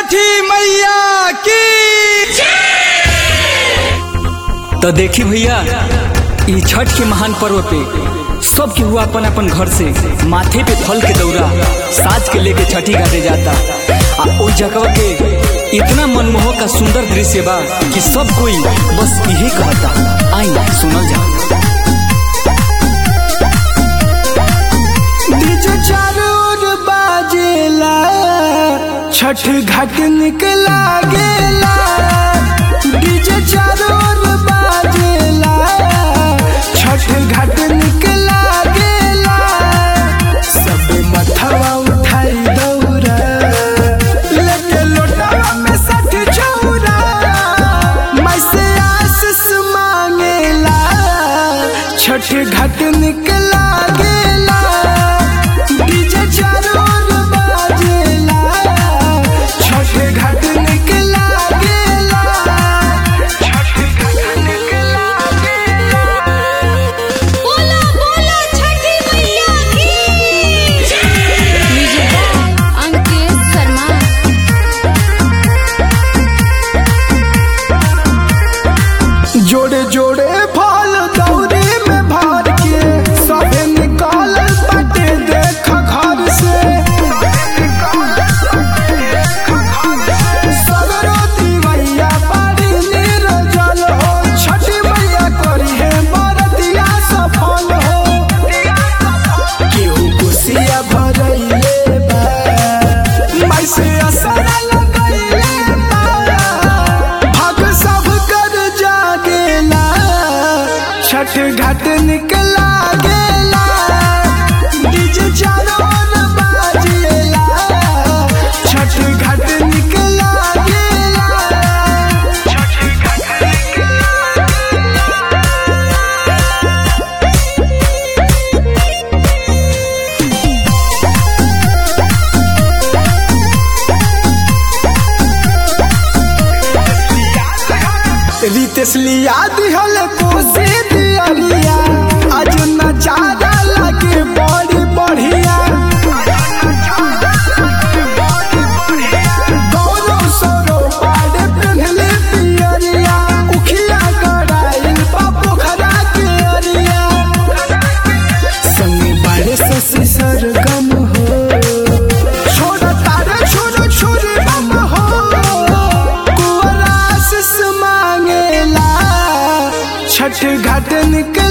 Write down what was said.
छठी मैया की तो देखी भैया ई छठ के महान पर्व पे सब केहू अपन अपन घर से माथे पे फल के दौरा साज के लेके छठी घाटे जाता आ ओई जगह के इतना मनमोहक का सुंदर दृश्य बा कि सब कोई बस यही कहता आई सुनल जा डीजे चारों ओर बाजेला छठ घाट निकला गेला डीजे चारों ओर बाजेला छठ घाट निकला गेला सब मथवा उठाई दौरा लेके लोटावा में सठ चौरा मैं से आशीष मांगेला छठ घाट निकला गेला डीजे चारों ओर बाजेला छठ घाट निकला गेला छठ घाट निकला गेला बोला बोला छठी मैया की म्यूजिक बाय अंकित शर्मा जोड़े जोड़े फल दौरे में भर के सबे निकाल बाटे देख घर से सगरो दिवैया बाड़ी निरजल हो छठी मैया करी है बरतिया सफल हो केहू कुसिया भरैले बा मैं से असर लगैले बा भग सब कर जागेला छठ घाट निकला गेला डीजे चारों ओर बाजेला छठ घाट निकला गेला छठ घाट निकला रितेश लिया दिहल कोसी दियरिया आज नजारा लगे बड़ी बढ़िया गौरव सौरव पाड़े पेन्हले पियरिया उखिया गड़ाइल बा पोखरा के अरिया संगे बाड़े शशि सरगम हो छोड़ तारे छोड़ छोड़ बम हो कुंवर आशीष मांगेला छठ घाट निकल